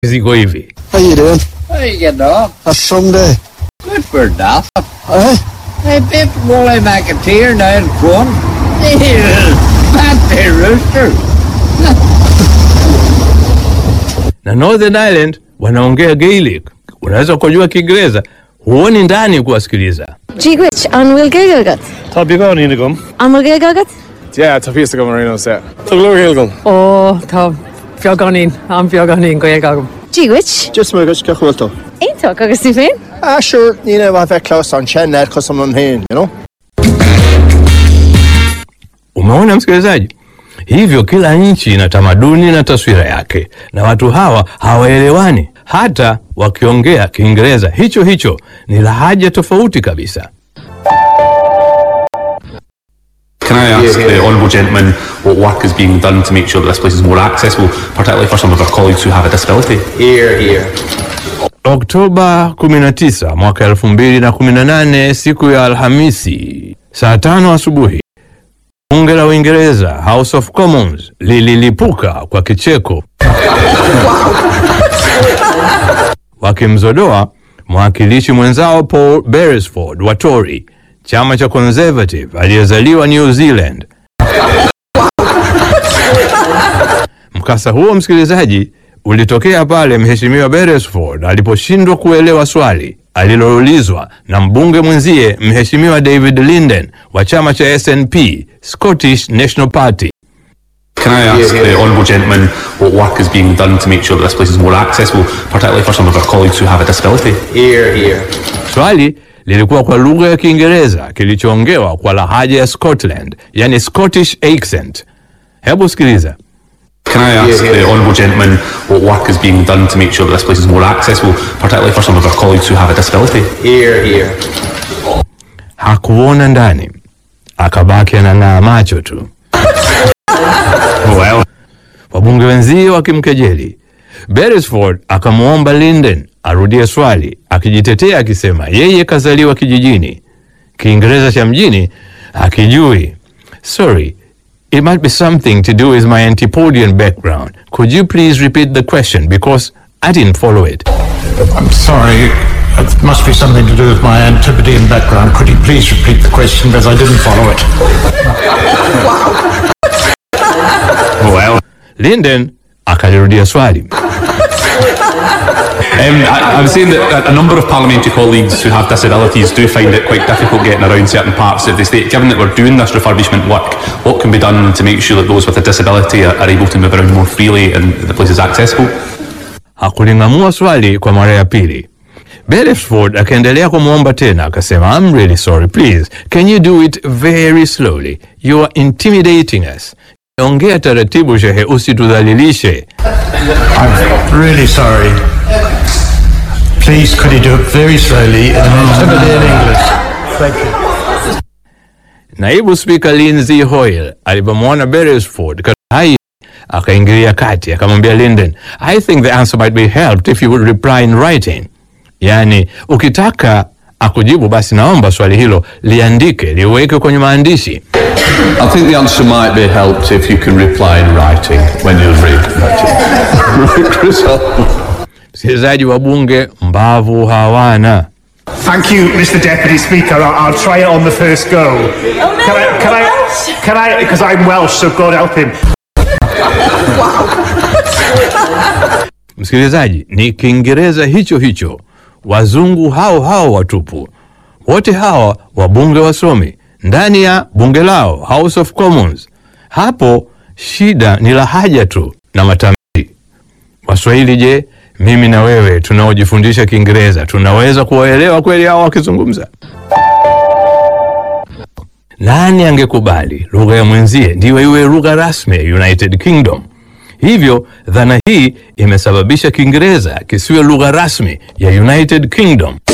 ziko hivi. How you doing? How you getting on? A Sunday. Good for nothing. Eh? Hey, Pip Wally McAteer now in front. That rooster. Na Northern Ireland wanaongea Gaelic, unaweza kujua Kiingereza, huoni ndani kuwasikiliza. Gigwich, an bhfuil géigegat? Tá bí gáin ína gom? An bhfuil géigegat? Yeah, tá fiesta go marino set. Tá glóir gom. Ó Tá beaganín an beaganín go agam. Gigwich? Just my gosh, Kachwilto. Aonach agus tú féin? Ah, sure, you know, I've had close on Chen there because I'm on hand, you know? Umeona msikilizaji? Hivyo kila nchi ina tamaduni na taswira yake, na watu hawa hawaelewani. Hata wakiongea Kiingereza hicho hicho ni lahaja tofauti kabisa. Can I ask the honourable gentleman what work is being done to make sure that this place is more accessible, particularly for some of our colleagues who have a disability? Here, here. Oktoba 19 mwaka 2018, siku ya Alhamisi, saa tano asubuhi, bunge la Uingereza, House of Commons, lililipuka kwa kicheko wakimzodoa mwakilishi mwenzao Paul Beresford wa Tory, chama cha Conservative aliyezaliwa New Zealand. Mkasa huo msikilizaji, ulitokea pale mheshimiwa Beresford aliposhindwa kuelewa swali aliloulizwa na mbunge mwenzie mheshimiwa David Linden wa chama cha SNP, Scottish National Party. Can I ask the honourable gentleman what work is being done to make sure that this place is more accessible, particularly for some of our colleagues who have a disability? Here, here. Swali lilikuwa kwa lugha ya Kiingereza kilichoongewa kwa lahaja ya Scotland, yani Scottish accent. Hebu sikiliza. Can I ask the honourable gentleman what work is being done to make sure that this place is more accessible, particularly for some of our colleagues who have a disability? Here, here. Hakuona ndani, akabaki anang'aa macho tu. Well, Wabunge wenzie wakimkejeli. Beresford akamwomba Linden arudie swali, akijitetea akisema yeye kazaliwa kijijini, Kiingereza cha mjini akijui. Sorry, it might be something to do with my antipodean background. Could you please repeat the question because I didn't follow it. I'm sorry. It must be something to do with my Antipodean background. Could you please repeat the question because I didn't follow it? well. Linden akalirudia swali. Um, I, I was saying that a- a number of parliamentary colleagues who have disabilities do find it quite difficult getting around certain parts of the state. Given that we're doing this refurbishment work, what can be done to make sure that those with a disability are, are able to move around more freely and the place is accessible? hakuling'amua swali kwa mara ya pili. Beresford akaendelea kumwomba tena akasema, I'm really sorry, please can you do it very slowly, you are intimidating us. Ongea taratibu shehe, usitudhalilishe. I'm really sorry. Please, could you do it very slowly in Antipodean English? Thank you. Naibu Spika Lindsay Hoyle alipomwona Beresford katika hai akaingilia kati akamwambia Linden, I think the answer might be helped if you would reply in writing. Yaani, ukitaka akujibu basi naomba swali hilo liandike liweke kwenye maandishi. I think the answer might be helped if you can reply in writing when you're ready. Chris, Msikilizaji wa bunge, mbavu hawana. Thank you, Mr. Deputy Speaker. I'll, I'll try it on the first go. Can I? Can I? Can I? Because I'm Welsh, so God help him. Msikilizaji, ni Kiingereza hicho hicho, wazungu hao hao watupu, wote hawa wabunge wasomi ndani ya bunge lao House of Commons. Hapo shida ni lahaja tu na matamshi. Waswahili, je, mimi na wewe tunaojifundisha Kiingereza tunaweza kuwaelewa kweli hao wakizungumza? Nani angekubali lugha ya mwenzie ndiyo iwe lugha rasmi ya United Kingdom? Hivyo dhana hii imesababisha Kiingereza kisiwe lugha rasmi ya United Kingdom.